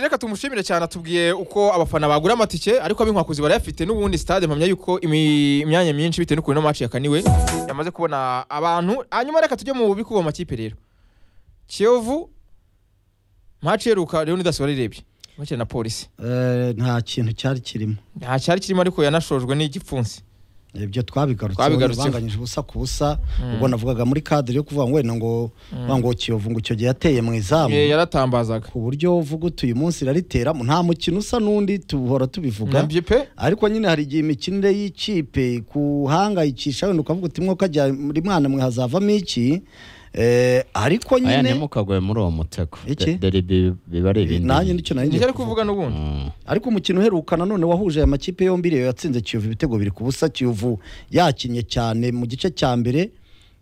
reka tumushimire cyane atubwiye uko abafana bagura amatike ariko ab'inkwakuzi barayafite n'ubundi stade mpamya yuko imi- imyanya myinshi bitewe n'ukuntu ino match yakaniwe yamaze kubona abantu hanyuma reka tujye mu bikuba makipe rero kiyovu match iheruka rero nidasubarirebye match na polisi Eh, nta kintu cyari kirimo nta cyari kirimo ariko yanashojwe n'igipfunsi ibyo twabigarutseho Twabigarutseho. banganyije ubusa ku busa ubwo navugaga muri kadire yo kuvuga ngo wenda ngo wa ngo kiyovu ngo icyo gihe yateye mu izamu Eh, yaratambazaga ku buryo uvuga uti uyu munsi irariteramo nta mukino usa n'undi tuhora tubivuga nabyo pe ariko nyine hari igihe imikinire y'ikipe kuhangayikisha wenda ukavuga uti mwo kajya muri mwana mwe hazavamo iki Eh, ariko aya nyine ntimukagwe muri uwo mutego Iki? De- deribi biba ari ibindi nanjye nicyo nari nicyo ngiye ari kuvuga n'ubundi Mm. ariko umukino uheruka nanone wahuje aya makipe yombi rero yatsinze kiyovu ibitego biri ku busa kiyovu yakinnye cyane mu gice cya mbere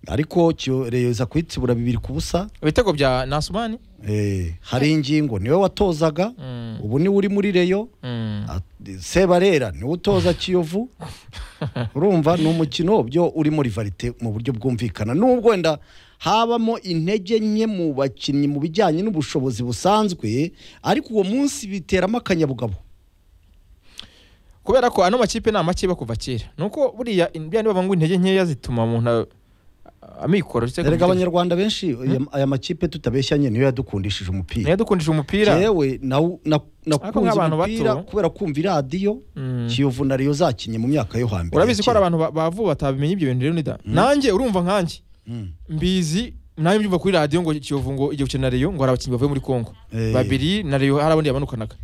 ariko Kiyo- Rayon iza kuyitsibura bibiri ku busa ibitego bya nasumani Eh, hari ingingo niwe watozaga Mm. ubu niwe uri muri reyo Mm. At- sebarera niwe utoza kiyovu urumva ni umukino byo uri muri varite mu buryo bwumvikana nubwo wenda habamo intege nke mu bakinnyi mu bijyanye n'ubushobozi busanzwe ariko uwo munsi biteramo akanyabugabo kubera ko ano makipe ni amakipe kuva kera nuko buriya bya niba ngo intege nkeya zituma umuntu a- amikoro cyangwa kugira- erega abanyarwanda benshi aya- aya makipe tutabeshyanye niyo yadukundishije umupira niyo dukundisha umupira yewe nakunze nk'abantu umupira bato- kubera kumva iradiyo Mm. kiyovu na reyo zakinnye mu myaka yo hambere urabizi ko hari abantu ba- bavuba batabimenye ibyo bintu rero nida nanjye urumva nkanjye Mm. mbizi nawe mbyumva kuri radiyo ngo kiyovu ngo igihe gukina na reyo ngo hari abakinnyi bavuye muri kongo Eh. babiri na reyo hari abandi yamanukanaga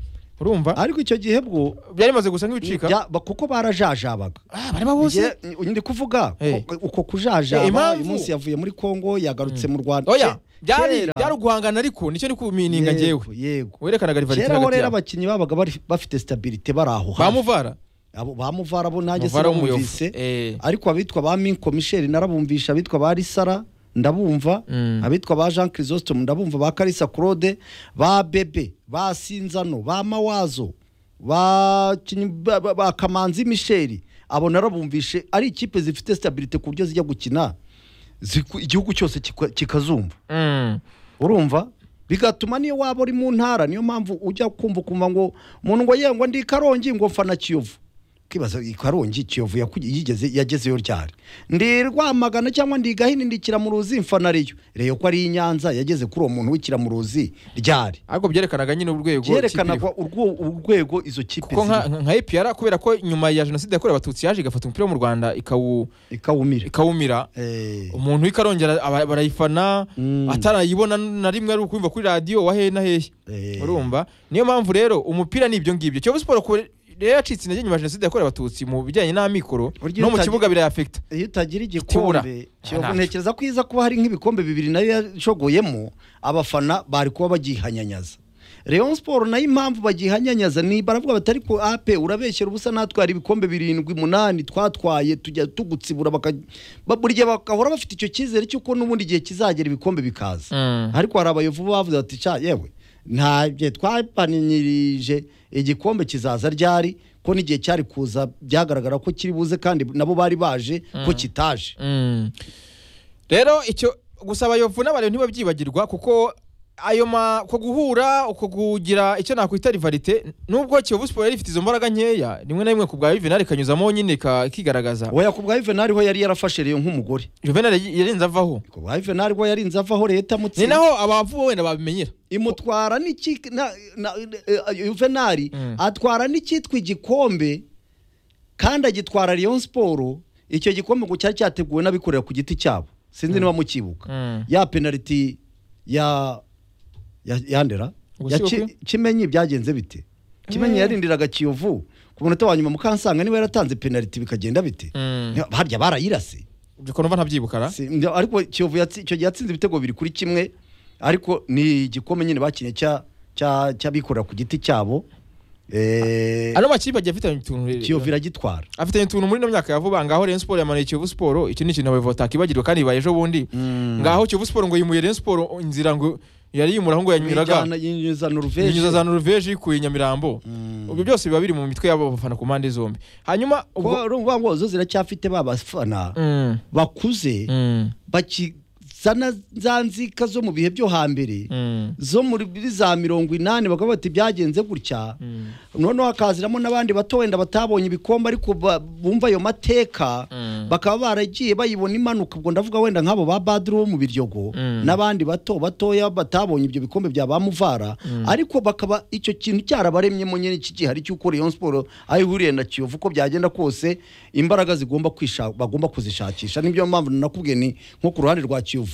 urumva ariko icyo gihe bwo byari bimaze gusa nk'ibicika bya- ba- kuko barajajabaga Ah, bareba bose Njye- ndi kuvuga Eh. ko- uko kujajaba Eh, impamvu? uyu munsi yavuye muri kongo yagarutse mu rwanda oya Ke- byari kera- byari uguhangana ariko nicyo ni kumininga yego njyewe yego werekanaga rivalite kera ho hagati rero yabo abakinnyi babaga bari- bafite stabilite bari aho hafi bamuvara Abo- ba muvara bo nanjye muvara w'umuyovu sinabumvise Eh. ariko abitwa ba minko misheli narabumvisha abitwa ba risara ndabumva Mm. abitwa ba jean chrysostome ndabumva ba karisa claude ba bebe ba sinzano ba mawazo ba Kinyi- ba- ba- ba kamanzi misheli abo narabumvishe ari ikipe zifite stabilite ku buryo zijya gukina ziku- igihugu cyose kikwa- kikazumva Mm. urumva bigatuma niyo waba uri mu ntara niyo mpamvu ujya kumva ukumva ngo umuntu ngo yengwa ndi i karongi ngo mfana kiyovu ukibaza i karongi kiyovu yaku- yigeze yagezeyo ryari ndi i rwamagana cyangwa ndi i gahini ndi kiramuruzi mfana ariyo reyo ko ari i nyanza yageze kuri uwo muntu w'ikiramuruzi ryari ariko byerekanaga nyine urwego byerekana kipe iriho. urwo- urwego izo kipe kuko nka ziriho, nka APR kubera ko nyuma ya jenoside yakorewe abatutsi yaje igafata umupira wo mu rwanda ikawu- ikawumira ikawumira Eh, umuntu w'ikarongera aba- barayifana Mm. atarayibona na rimwe ari ukumva kuri radiyo wa hehe na hehe eh, urumva niyo mpamvu rero umupira ni ibyo ngibyo kiyovu siporo ku- rero yacitse intege nyuma ya jenoside yakorewe abatutsi mu bijyanye n'amikoro Burya no mu utagi- kibuga birayafekita iyo utagira Tibura. igikombe kiyovu Ntacyo. ntekereza ko iza kuba hari nk'ibikombe bibiri nayo yashogoyemo abafana bari kuba bagihanyanyaza Rayon siporo nayo impamvu bagihanyanyaza ni baravuga batari ku ape urabeshyera ubusa natwara ibikombe birindwi umunani twatwaye tujya tugutsibura baka- ba- burya bagahora bafite icyo cyizere cy'uko n'ubundi igihe kizagera ibikombe bikaza Mm. ariko hari abayovu bavuze bati ca yewe ntabyo twapanirije igikombe kizaza ryari ko n'igihe cyari kuza byagaragara ko kiri buze kandi nabo bari baje ko kitaje Mm. rero icyo gusa abayovu n'abareba ntibabyibagirwa kuko ayo ma ko guhura uko kugira icyo nakwita rivalite nubwo Kiyovu Sport yari ifite izo mbaraga nkeya rimwe na rimwe ku bwa Juvenal ikanyuzamo nyine ka- ikigaragaza oya ku bwa Juvenal ho yari yarafashe Rayon nk'umugore Juvenal yarenze avaho ku bwa Juvenal ho yarinze avaho leta ni amutsinda naho abavuwe wenda babimenyera imutwara n'iki na- na- eh, Juvenal Mm. atwara n'icyitwa igikombe kandi agitwara Rayon Sport icyo gikombe ngo cyari cyateguwe n'abikorera ku giti cyabo sinzi niba mukibuka Mm. ya penaliti ya ya yandera ya Gushyuha Ki- kimenyi byagenze bite kimenyi yarindiraga kiyovu ku munota wa nyuma mukansanga niba yaratanze penaliti bikagenda bite Mm. Ni- harya barayirase ubwo numva ntabyibukara Si- ndi- ariko kiyovu yatsi- icyo gihe yatsinze ibitego biri kuri kimwe ariko ni igikombe nyine bakinnye cya- cya- cy'abikorera ku giti cyabo Eh, ano makipe agiye afitanye utuntu rero. kiyovu iragitwara afitanye utuntu muri ino myaka ya vuba ngaho Rayon Sport yamanuye Kiyovu Sport iki ni ikintu abayovu batakibagirwa kandi bibaye ejo bundi ngaho Kiyovu Sport ngo yimuye Rayon Sport inzira ngo yari yimura ngo yanyuraga Yijyana- yinyuza Norvège. inyuza za noruveje ikuye nyamirambo ibyo byose biba biri mu mitwe y'abo bafana ku mpande zombi hanyuma Kuba ubwo urumva ngo zo ziracyafite ba bafana Mm, bakuze mm. baki zana za nzika zo mu bihe byo hambere Mm. zo muri muri za mirongo inani bakaba bati byagenze gutya noneho hakaziramo n'abandi bato wenda batabonye ibikombe ariko ba- bumva ayo mateka Mm. bakaba baragiye bayibona imanuka ubwo ndavuga wenda nk'abo ba baduru bo mu biryogo Mm. n'abandi bato batoya batabonye ibyo bikombe bya ba muvara ariko bakaba icyo kintu cyarabaremyemo nyine iki gihe hari cy'uko Rayon Sport aho ihuriye na Kiyovu uko byagenda kose imbaraga zigomba kwisha bagomba kuzishakisha nibyo mpamvu nakubwiye ni nko ku ruhande rwa Kiyovu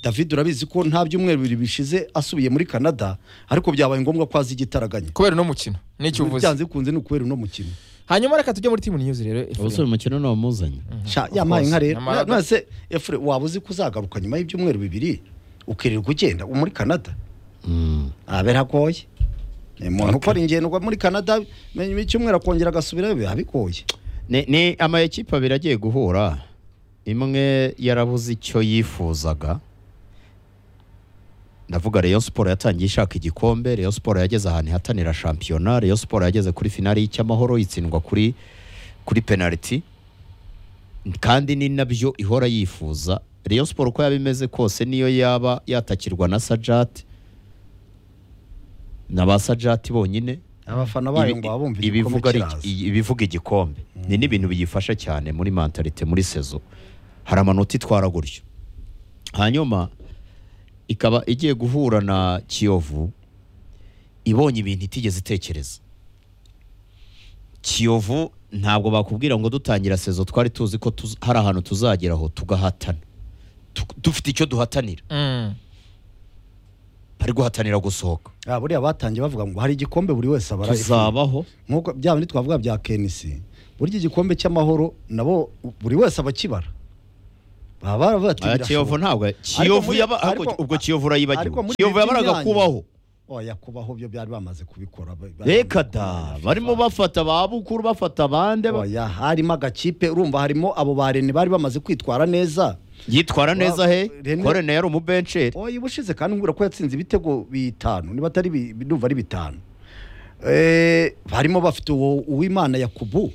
David urabizi ko nta byumweru bibiri bishize asubiye muri Canada ariko byabaye ngombwa ko azi igitaraganya kubera uno mukino n'icyo uvuze byanze bikunze ni ukubera uno mukino hanyuma reka tujye muri timu news rero ubusore umukino ntamuzanye sha yampaye nka rero Nyamara- nase efure waba uzi ko uzagaruka nyuma y'ibyumweru bibiri ukirirwa ugenda uba muri canada abe ntagoye umuntu ukora ingendwa muri canada nyuma y'icyumweru akongera agasubirayo biba bigoye ni ni ama ekipa abiri agiye guhura imwe yarabuze icyo yifuzaga ndavuga Rayon Sport yatangiye ishaka igikombe Rayon Sport yageze ahantu ihatanira shampiyona Rayon Sport yageze kuri finali y'icyamahoro itsindwa kuri kuri penaliti kandi ni nabyo ihora yifuza Rayon Sport uko yaba imeze kose niyo yaba yatakirwa na Sajat na ba Sajat bonyine abafana bayo ngo baba bumva igikombe ibivuga kiraza ibivuga igikombe ni n'ibintu biyifasha cyane muri mentalite muri sezo hari amanota itwara gutyo hanyuma ikaba igiye guhura na kiyovu ibonye ibintu itigeze itekereza kiyovu ntabwo bakubwira ngo dutangira sezo twari tuzi ko tuz- hari ahantu tuzageraho tugahatana Tu- dufite icyo duhatanira Mm. bari guhatanira gusohoka Ah, buriya batangiye bavuga ngo hari igikombe buri wese abara tuzabaho nk'uko bya bindi twavuga bya kenisi burya igikombe cy'amahoro nabo buri wese abakibara baba baravuga ati Aya kiyovu birashoboka ntabwo kiyovu muri- yaba ariko ariko- ubwo kiyovu urayibagiwe ariko muri kiyovu leta yabaraga imyanya- kubaho oya kubaho byo byari bamaze kubikora ba- ba- reka ba- da barimo bafata ba bukuru bafata bande ba- oya harimo agakipe urumva harimo abo ba Rene bari bamaze kwitwara neza yitwara neza he Rene- korene yari umubenceri oya ubushize kandi nkubwira ko yatsinze ibitego bitanu niba atari bi- bi- ndumva ari bitanu Eh, barimo bafite uwo uwimana yakubu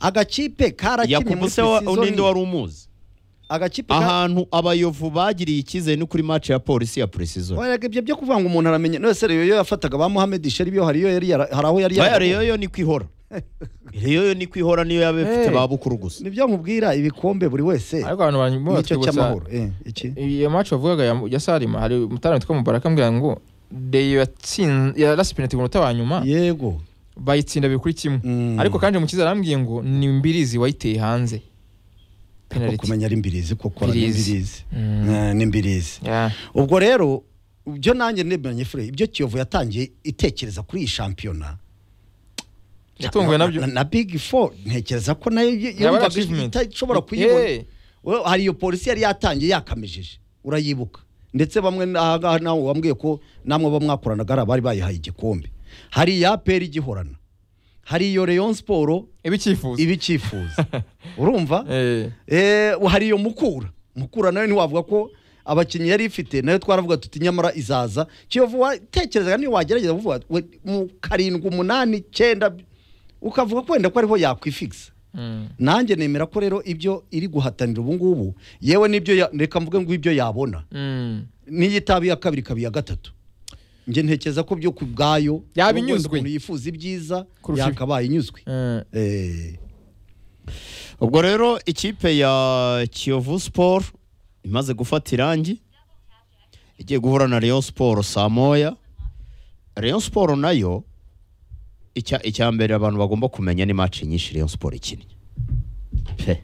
agakipe karakinnye muri yakubu se wa- n'indi season wari umuzi agakipe ka- ahantu abayovu bagiriye icyizere ni kuri mace ya polisi ya precision Oya, ibyo byo kuvuga ngo umuntu aramenye nose rero iyo yafataga ba Mohamed Sheri iyo hariyo yari yara- hari aho yari baya yarabomoye. reyoyo ni kwihora reyoyo ni kwihora niyo yaba ifite Hey. ba bukuru gusa nibyo nkubwira ibikombe buri wese ariko abantu barimo nicyo batwibutsa cy'amahoro Eh, iki iyo match wavugaga ya, ya Salima hari umutarama witwa Mubaraka ambwira ngo Deyo yatsinze yarasi penalty ku munota wa nyuma yego bayitsinda bibiri kuri kimwe Mm. ariko kandi mukiza arambwiye ngo ni Mbirizi wayiteye hanze ko penalty kumenya ari mbirizi kuko ni Mbirizi. mbirizi Mm. Eh, ni mbirizi Yeah. ubwo rero ibyo nanjye nemeranye fure ibyo kiyovu yatangiye itekereza kuri iyi shampiyona yatunguwe na- nabyo na- na big four ntekereza ko nayo y- Yaba ari yumvaga achievement. itashobora Eh. kuyibona We- hari iyo polisi yari yatangiye yakamejeje urayibuka ndetse bamwe aha ngaha nawe wambwiye ko namwe bo mwakoranaga hari abari bayihaye igikombe hari iya aperi igihorana hari iyo Rayon Sport ibicyifuzo iba icyifuza urumva eh Eh, hari iyo mukura mukura nayo ntiwavuga ko abakinnyi yari ifite nayo twaravuga tuti nyamara izaza kiyovu watekerezaga niyo wagerageza kuvuga we- mu karindwi umunani icyenda ukavuga ko wenda ko ariho yakwifigisa Mm. nanjye nemera ko rero ibyo iri guhatanira ubu ngubu yewe n'ibyo ya- reka mvuge ngo ibyo yabona Mm. n'iyo itaba iya kabiri ikaba iya gatatu njye ntekereza ko byo ku bwayo Yaba wenda inyuzwe. umuntu yifuza ibyiza Kurusha ibi. yakabaye inyuzwe Eh. Eh, ubwo rero ikipe ya kiyovu siporo imaze gufata irangi igiye guhura na Rayon siporo saa moya Rayon siporo nayo icya icya mbere abantu bagomba kumenya ni match nyinshi Rayon siporo ikinnye pe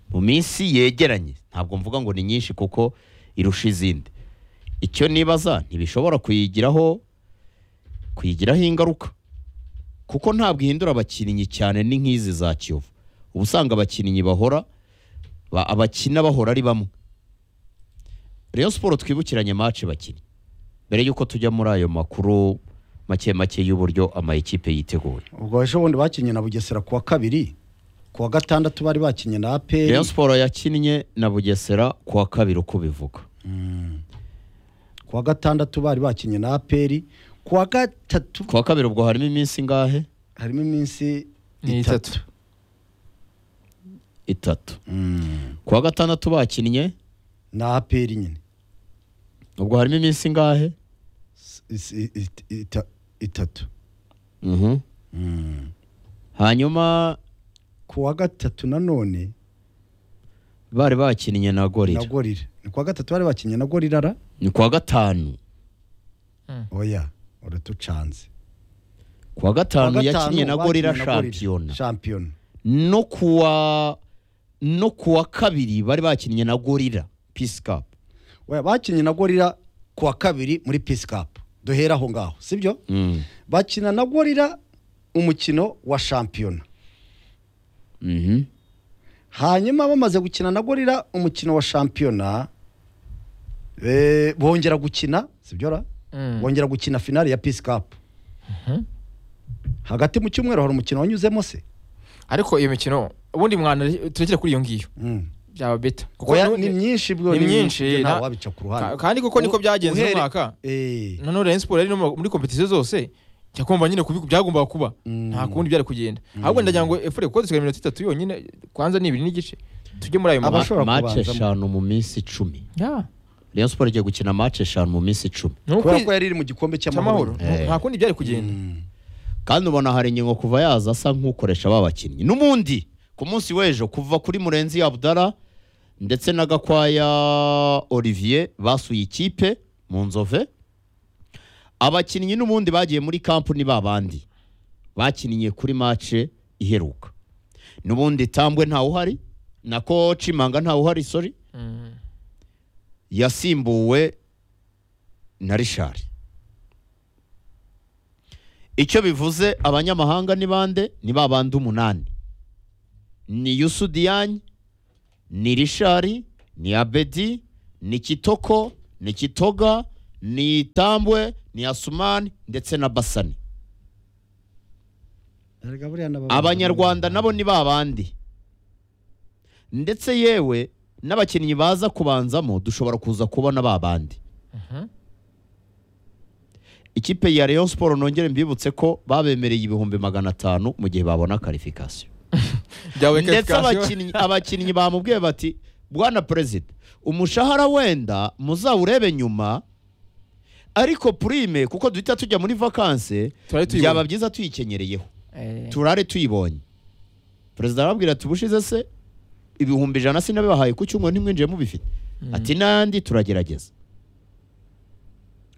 mu minsi yegeranye ntabwo mvuga ngo ni nyinshi kuko irusha izindi icyo nibaza ntibishobora kuyigiraho kuyigiraho ingaruka kuko ntabwo ihindura abakinnyi cyane ni nk'izi za kiyovu uba usanga abakinnyi bahora ba- abakina bahora ari bamwe Rayon siporo twibukiranye mace bakinnye mbere y'uko tujya muri ayo makuru make make y'uburyo ama ekipe yiteguye ubwo ejo bundi bakinnye na bugesera kuwa kabiri kuwa gatandatu bari bakinnye na aperi Rayon siporo yakinnye na bugesera ku wa kabiri uko bivuga kuwa gatandatu bari bakinnye na aperi kuwa gatatu ku wa kabiri ubwo harimo iminsi ingahe harimo iminsi ni itatu itatu Mm. ku wa gatandatu bakinnye na aperi nyine ubwo harimo iminsi ingahe Is- i- it- ita- itatu Mhm. hanyuma ku wa gatatu nanone bari bakinnye na gorira na gorira ni ku wa gatatu bari bakinnye na gorira ra ni kuwa gatanu oya uratucanze kuwa Ku wa gatanu yakinnye na gorira bakinnye na Gorilla. shampiyona shampiyona no kuwa no kuwa kabiri bari bakinnye na gorira peace cup oya bakinnye na gorira ku wa kabiri muri peace cup duhera aho ngaho sibyo Mm. bakina na gorira umukino wa shampiyona Mhm. hanyuma bamaze gukina na gorira umukino wa shampiyona eh, bongera gukina sibyo ra Mm. bongera gukina finale ya peace cup hagati mu cyumweru hari umukino wanyuzemo se ariko iyo mikino ubundi mwana turekere kuri iyo ngiyo Mm. byaba beta kuko Oya, nu- ni myinshi bwo ni myinshi, byo na- ntawe wabica ku ka- ruhande kandi kuko niko U- byagenze uhere- uno mwaka Eh, none Rayon Sport yari no mu- muri kompetisiyo zose njya kumva nyine kubi byagombaga kuba Mm. nta kundi byari kugenda ahubwo ndagira ngo efure kuko dusigaye iminota itatu yonyine kwanza ni ibiri n'igice tujye muri ayo Aba- mabara Bashobora Ma- match kubanzamo. eshanu mu minsi icumi Ya. Rayon Sport igiye gukina match eshanu mu minsi icumi Ni ukwi- kubera ko yari iri mu gikombe cy'amahoro cy'amahoro Eh. nta kundi byari kugenda Mm. kandi ubona hari ingingo kuva yaza asa nk'ukoresha ba bakinnyi n'umundi ku munsi w'ejo kuva kuri murenzi abdara ndetse na gakwaya olivier basuye ikipe mu nzove abakinnyi n'ubundi bagiye muri kampu ni babandi bakinnye kuri mace iheruka n'ubundi tambwe ntawuhari na cimanga ntawuhari sori Mm. yasimbuwe na rishari icyo bivuze abanyamahanga ni bande ni ba bandi umunani ni yusudiyanyi ni rishari ni abedi ni kitoko ni kitoga ni tambwe ni asumani ndetse na basani Erega buriya n'aba- abanyarwanda nabo ni ba bandi ndetse yewe n'abakinnyi baza kubanzamo dushobora kuza kubona ba bandi Mhm. ikipe ya Rayon Sport nongere mbibutse ko babemereye ibihumbi magana atanu mu gihe babona karifikasiyo Byawe ndetse qualification. abakinnyi abakinnyi bamubwiye bati bwana perezida umushahara wenda muzawurebe nyuma ariko purime kuko duhita tujya muri vakanse Turare tuyibonye." byaba byiza tuyikenyereye Eh, turare tuyibonye perezida arababwira ati ubushize se ibihumbi ijana sinabibahaye ku cyumweru ntimwinjiye mubifite ati n'andi turagerageza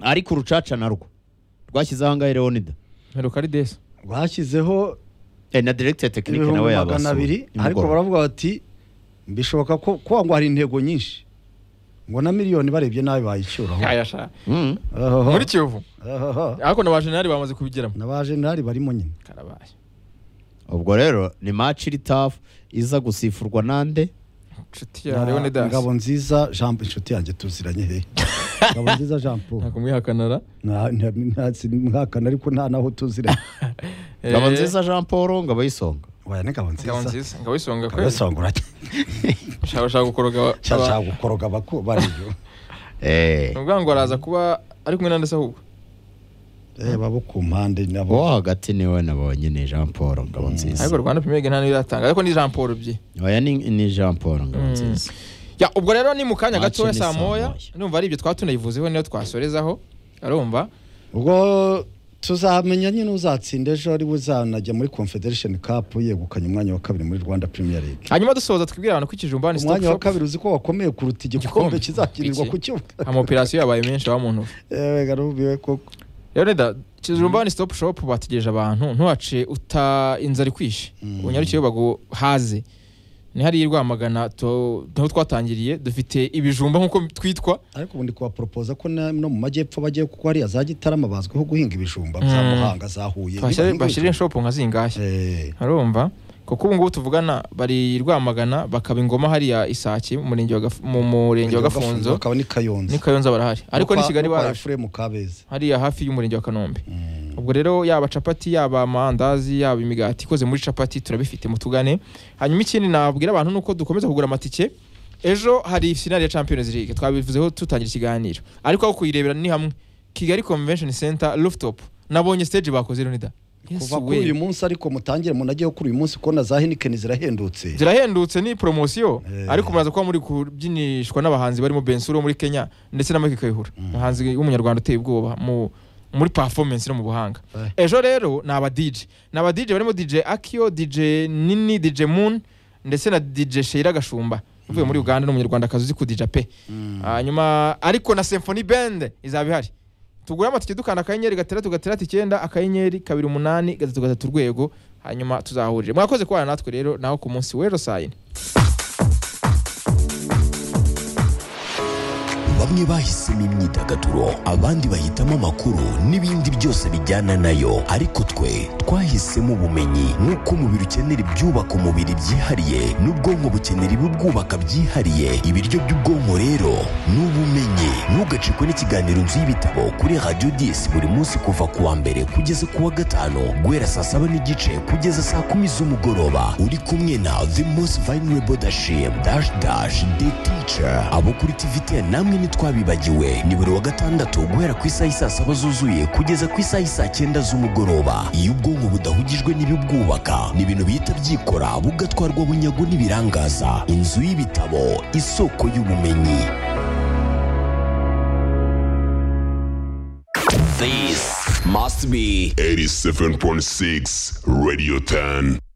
ariko urucaca narwo rwashyizeho ahangahe leonida mperuka ari desi bashyizeho Eh, na directeur technique nawe ibihumbi magana yabasuye abiri ariko baravuga bati bishoboka ko kuba ngo hari intego nyinshi ngo na miliyoni barebye nabi bayicyuraho Aya sha. Mm. Ohoho, muri kiyovu ohoho. ariko na ba jenerali bamaze kubigeramo n'abajenerali barimo nyine karabaye ubwo rero ni match iri tafu iza gusifurwa nande inshuti ya Na leone dasi ngabo nziza jean inshuti yanjye tuziranye he ngabo nziza jean paul ntabwo mwihakanara Nta- nta- nta- sinihakana ariko nta naho tuziranye ngabo Eh, nziza jean paul ngabo y'isonga waya ni ngabo Ngabo nziza nziza ngabo isonga ngabo kwezi yasongora ushaka ushaka gukoroga cyashaka gukoroga abaku bariyo Eh, ni ukuvuga ngo araza kuba ari kumwe n'andi se ahubwo reba bo ku mpande uwo nabo hagati niwe nabonye ni jean paul ngabo ariko nziza rwanda pimege nta n'iratanga ariko ni jean paul byi oya ni, ni jean paul ngabo nziza ya ubwo rero ni mu kanya Match gatoya ni saa saa moya moya. numva ari ibyo twaba tunayivuzeho niyo twasorezaho arumva ubwo tuzamenya nyine uzatsinda ejo ari uzanajya muri confederation cup yegukanye umwanya wa kabiri muri rwanda premier league hanyuma dusoza twibwire abantu ko ikijumbani stop umwanya wa shop kabiri uzi ko wakomeye kuruta Igikombe. igikombe kizakinirwa ku kibuga amaoperasiyo yabaye menshi aba mu ntoki yewe garubiwe koko rero da kijumbani stop shop bategereje abantu ntuhace uta inzara ikwishe unyarukire baguhaze ni hariya i rwamagana tu- niho twatangiriye dufite ibijumba nk'uko twitwa ariko ubundi kubaporopoza ko na- no mu majyepfo bagiye kuko hariya za gitarama bazwiho guhinga ibijumba za Mm. muhanga za huye Bashyire- Nibahinga bashyire ibijumba. shop nka zingashya Eh, arumva kuko ubu ngubu tuvugana bari i rwamagana bakaba ingoma hariya isake mu murenge wa Gaf- mu murenge wa gafunzo bakaba ni kayonza ni kayonza barahari ariko ni kigali baraje barahari efuremu kabeza hariya hafi y'umurenge wa kanombe ubwo rero yaba capati yaba amandazi yaba imigati ikoze muri capati turabifite mutugane hanyuma ikindi nabwira abantu ni uko dukomeza kugura amatike ejo hari finale ya champions league twabivuzeho tutangira ikiganiro ariko aho kuyirebera ni hamwe kigali convention center rooftop nabonye stage bakoze runida Yesu kuva kuri we. uyu munsi ariko mutangire munageho kuri uyu munsi kubona za henikeni zirahendutse zirahendutse ni poromosiyo Eh. ariko muraza kuba muri kubyinishwa n'abahanzi barimo bensuri wo muri kenya ndetse na mike kayihura umuhanzi w'umunyarwanda uteye ubwoba mu muri performance no mu buhanga Eh. ejo rero ni aba DJ ni aba DJ barimo DJ Akio DJ Nini DJ Moon ndetse na DJ Sheira Gashumba uvuye muri Uganda n'umunyarwandakazi uzi ku DJ pe hanyuma ariko na Symphony Band izaba ihari tugure amatike dukanda akanyenyeri gatandatu gatandatu icyenda akanyenyeri kabiri umunani gatatu gatatu urwego hanyuma tuzahurire mwakoze kubana natwe rero nawe ku munsi w'ejo saa yine bamwe bahisemo imyidagaduro abandi bahitamo amakuru n'ibindi byose bijyana nayo ariko twe twahisemo ubumenyi nk'uko umubiri ukenera ibyubaka umubiri byihariye n'ubwonko bukenera ibibwubaka byihariye ibiryo by'ubwonko rero ni ubumenyi ntugacikwe n'ikiganiro nzu y'ibitabo kuri radiyo disi buri munsi kuva ku wa mbere kugeza ku wa gatanu guhera saa saba n'igice kugeza saa kumi z'umugoroba uri kumwe na the most vulnerable dashim dash dash the teacher abo kuri tvt namwe ntitwabibagiwe ni buri wa gatandatu guhera ku isaha isaa saba zuzuye kugeza ku isaha isaa cyenda z'umugoroba iyo ubwonko budahugijwe n'ibibwubaka ni ibintu bihita byikora bugatwarwa bunyago n'ibirangaza inzu y'ibitabo isoko y'ubumenyi This must be 87.6 Radio 10.